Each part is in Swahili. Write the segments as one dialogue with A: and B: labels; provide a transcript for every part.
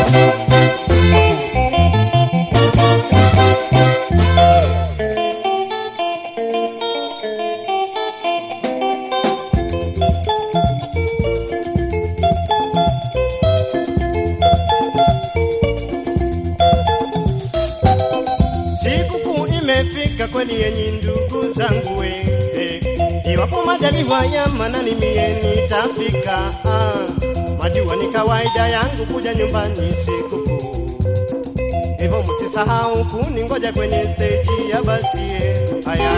A: Sikukuu imefika kweli yenyi ndugu zangu we eh. Iwapo majaliwa ya manani mie nitafika ah. Majua ni kawaida yangu kuja nyumbani sikukuu, hivyo msisahau kuningoja kwenye stage ya basi eh. Haya,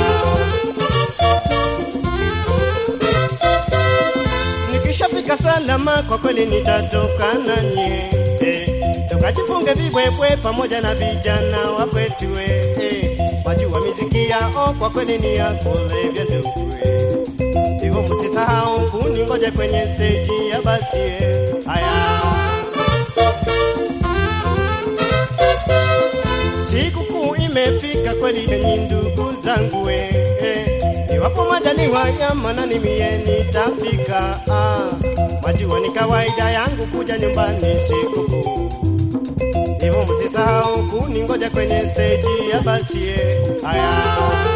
A: nikishafika salama kwa kweli nitatoka nanyi eh. Tukajifunge vibwebwe pamoja na vijana wa kwetu we eh. Wajua miziki yao kwa kweli ni ya kulevya ndugu eh. Hivyo msisahau kuningoja kwenye stage ya basi eh. Haya, sikukuu imefika kweli yenyi ndugu zangu we eh. Iwapo majaliwa ya manani mie nitafika ah. Majua ni kawaida yangu kuja nyumbani sikukuu hivyo msisahau kuningoja kwenye stage ya basi eh. Haya,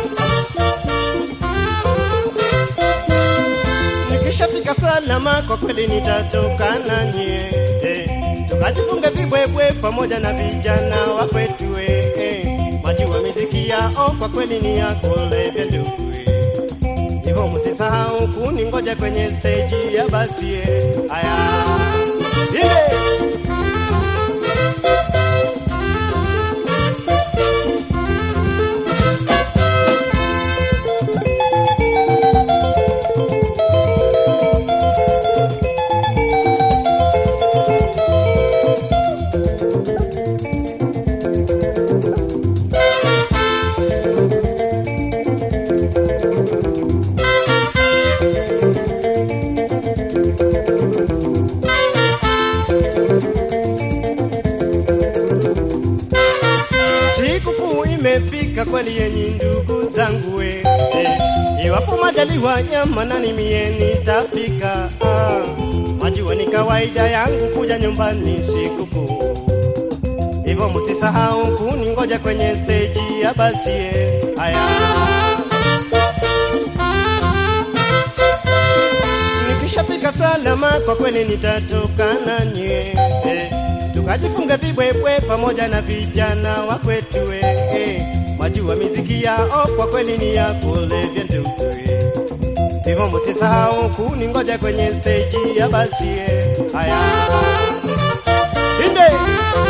A: nikishafika salama kwa kweli nitatoka nanyi eh. Tukajifunge vibwebwe pamoja na vijana wa kwetu eh. eh. Majua miziki yao kwa kweli ni ya kulevya ndugu eh. Hivyo msisahau kuningoja kwenye stage ya basi eh. Haya, ile Sikukuu imefika kweli yenyi ndugu zangu we eh. Iwapo majaliwa ya manani mie nitafika ah. Majua ni kawaida yangu kuja nyumbani sikukuu, hivyo msisahau kuningoja kwenye stage ya basi eh. Haya, nikishafika salama kwa kweli nitatoka nanyi eh. Tukajifunga vibwebwe pamoja na vijana wa kwetu eh. Majua miziki yao kwa kweli ni ya kulevya ndugu eh. Hivyo msisahau kuningoja kwenye stage ya basi eh. Haya, inde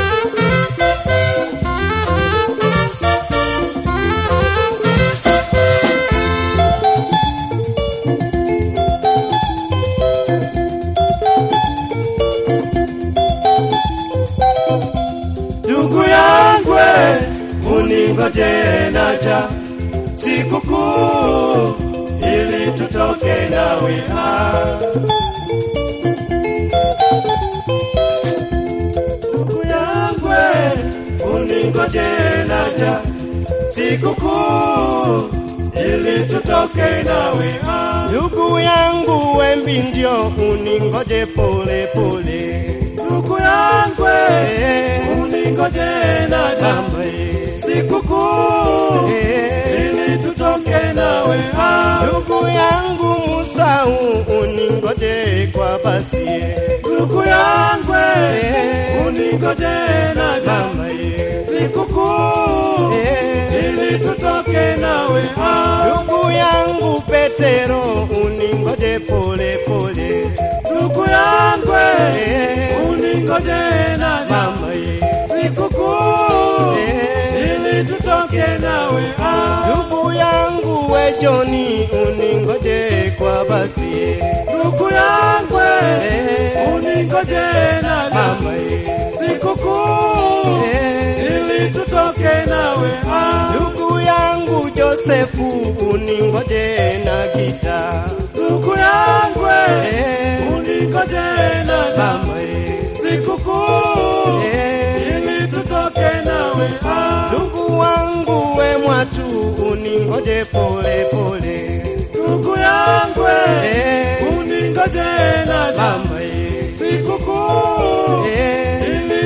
B: Ndugu yangu uningoje naja sikukuu ili tutoke nawe ah. Ndugu yangu uningoje naja sikukuu ili tutoke nawe ah.
A: ndugu yangu wembi ndio uningoje pole pole
B: Ndugu yangu
A: eh.
B: uningoje naja
A: Mama eh.
B: sikukuu
A: eh.
B: ili tutoke nawe ah.
A: Ndugu yangu Musau uningoje kwa basi eh.
B: Ndugu yangu
A: Eh.
B: uningoje naja
A: Mama eh.
B: sikukuu
A: Eh.
B: ili tutoke nawe ah.
A: Ndugu yangu Petero uningoje pole pole
B: Ndugu yangu
A: Eh.
B: uningoje naja
A: Mama eh.
B: sikukuu
A: Eh.
B: ili tutoke nawe ah.
A: Ndugu yangu we Joni uningoje kwa basi eh.
B: Ndugu yangu
A: Eh.
B: uningoje naja
A: Mama eh.
B: sikukuu
A: Eh.
B: ili tutoke nawe ah.
A: Ndugu yangu Josefu uningoje na gita
B: Ndugu yangu
A: Eh.
B: uningoje naja
A: Mama eh.
B: sikukuu
A: Eh.
B: ili tutoke nawe ah.
A: Ndugu wangu we Mwatu uningoje pole pole
B: Ndugu yangu
A: Eh.
B: uningoje naja
A: Mama eh.
B: sikukuu
A: Eh.
B: ili tutoke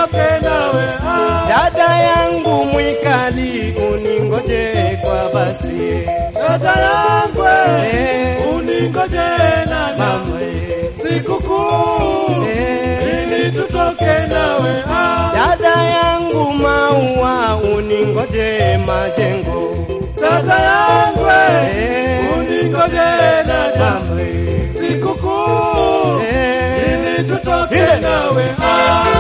B: tutoke nawe ah.
A: Dada yangu mwikali, uningoje kwa basi
B: Dada yangu
A: Eh.
B: uningoje naja
A: mama eh.
B: sikukuu
A: Eh.
B: ili tutoke nawe ah.
A: Dada yangu maua, uningoje majengo
B: Dada yangu
A: Eh.
B: uningoje naja
A: mama eh.
B: sikukuu
A: Eh.
B: ili tutoke
A: Ile.
B: nawe ah.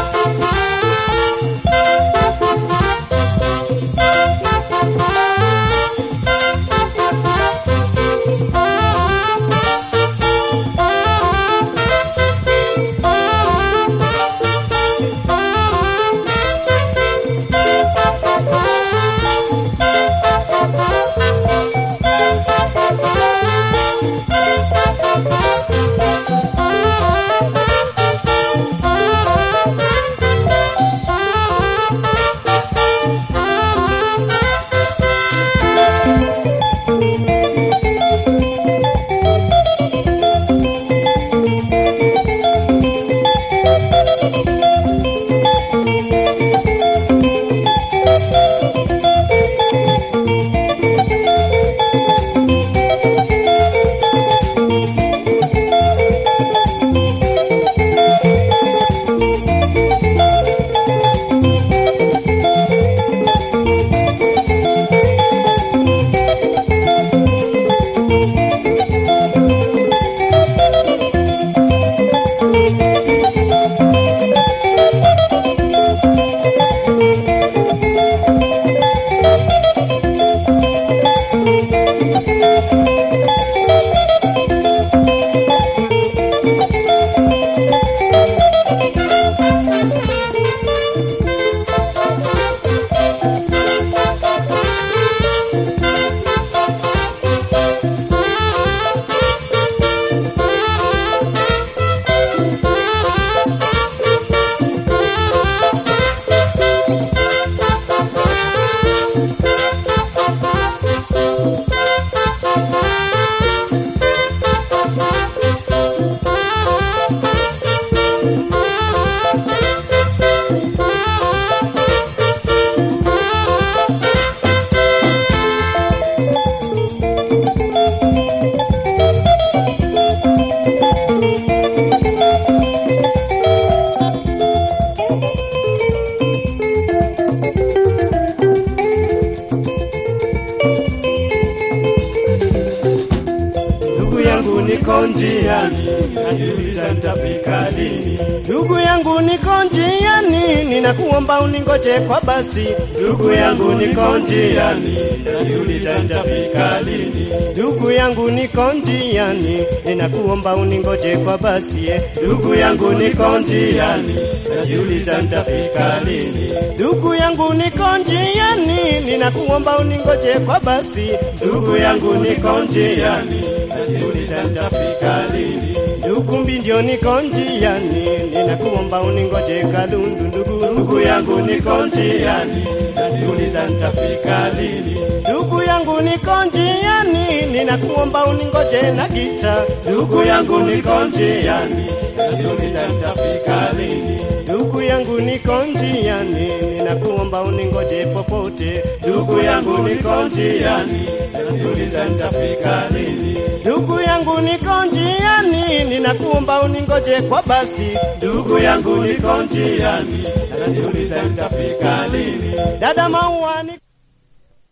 A: Ndugu yangu niko njiani,
B: najiuliza nitafika lini
A: ndugu yangu niko njiani, ninakuomba uningoje kwa basi.
B: ndugu yangu niko njiani najiuliza nitafika lini
A: Ndugu yangu niko njiani, ninakuomba uningoje kwa basi. eh.
B: ndugu yangu niko njiani najiuliza nitafika lini
A: Ndugu yangu niko njiani, ninakuomba uningoje kwa basi.
B: ndugu yangu niko njiani najiuliza nitafika lini
A: Ndugu mbindio niko njiani, ninakuomba uningoje Kalundu ndugu.
B: ndugu yangu niko njiani najiuliza nitafika lini
A: Ndugu yangu niko njiani, ninakuomba uningoje na gita.
B: ndugu yangu niko njiani najiuliza nitafika lini
A: Ndugu yangu niko njiani, ninakuomba uningoje popote.
B: ndugu yangu niko njiani najiuliza nitafika lini
A: Ndugu yangu niko njiani, ninakuomba uningoje kwa basi.
B: ndugu yangu niko njiani najiuliza nitafika lini
A: Dada maua ni